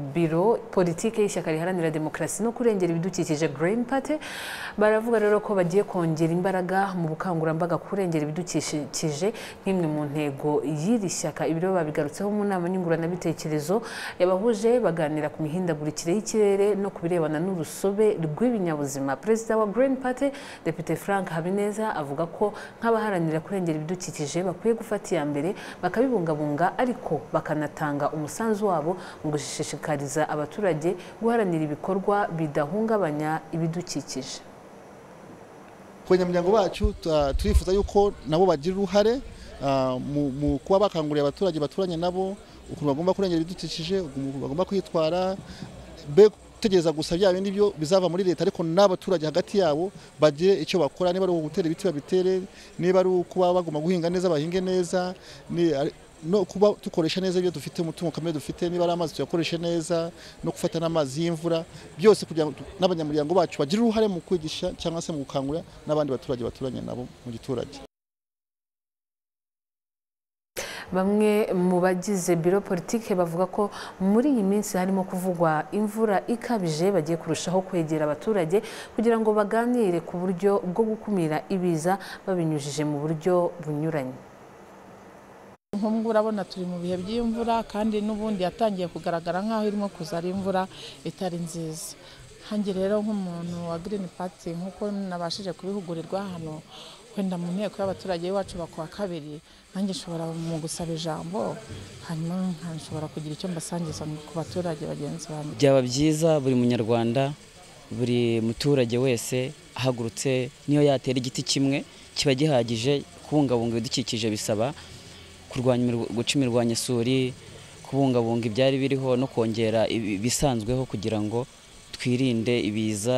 biro politiki y'ishyaka riharanira demokarasi no kurengera ibidukikije Green Party baravuga rero ko bagiye kongera imbaraga mu bukangurambaga kurengera ibidukikije nk'imwe mu ntego y'iri shyaka ibi rero babigarutseho mu nama nyunguranabitekerezo yabahuje baganira ku mihindagurikire y'ikirere no ku birebana n'urusobe rw'ibinyabuzima perezida wa Green Party depite Frank Habineza avuga ko nk'abaharanira kurengera ibidukikije bakwiye gufata iya mbere bakabibungabunga ariko bakanatanga umusanzu wabo mu gushishikariza gushishikariza abaturage guharanira ibikorwa bidahungabanya ibidukikije ku banyamuryango bacu turifuza yuko nabo bagira uruhare mu kuba bakangurira abaturage baturanye nabo ukuntu bagomba kurengera ibidukikije ukuntu bagomba kwitwara be gutegereza gusa bya bindi byo bizava muri leta ariko n'abaturage hagati yabo bagire icyo bakora niba ari ugutera ibiti babitere niba ari ukuba bagomba guhinga neza bahinge neza no kuba dukoresha neza ibyo dufite umutungo kamere dufite niba ari amazi tuyakoreshe neza no gufata n'amazi y'imvura byose kugira ngo n'abanyamuryango bacu bagire uruhare mu kwigisha cyangwa se mu gukangurira n'abandi baturage baturanye nabo mu giturage bamwe mu bagize biro politike bavuga ko muri iyi minsi harimo kuvugwa imvura ikabije bagiye kurushaho kwegera abaturage kugira ngo baganire ku buryo bwo gukumira ibiza babinyujije mu buryo bunyuranye nk'ubu urabona turi mu bihe by'imvura kandi n'ubundi yatangiye kugaragara nk'aho irimo kuza ari imvura itari nziza nkange rero nk'umuntu wa girini pati nk'uko nabashije kubihugurirwa hano wenda mu nteko y'abaturage iwacu bakuwa kabiri nanjye nshobora mu gusaba ijambo hanyuma nshobora kugira icyo mbasangiza ku baturage bagenzi banjye byaba byiza buri munyarwanda buri muturage wese ahagurutse niyo yatera igiti kimwe kiba gihagije kubungabunga ibidukikije bisaba guca imirwanyasuri kubungabunga ibyari biriho no kongera ibisanzweho kugira ngo twirinde ibiza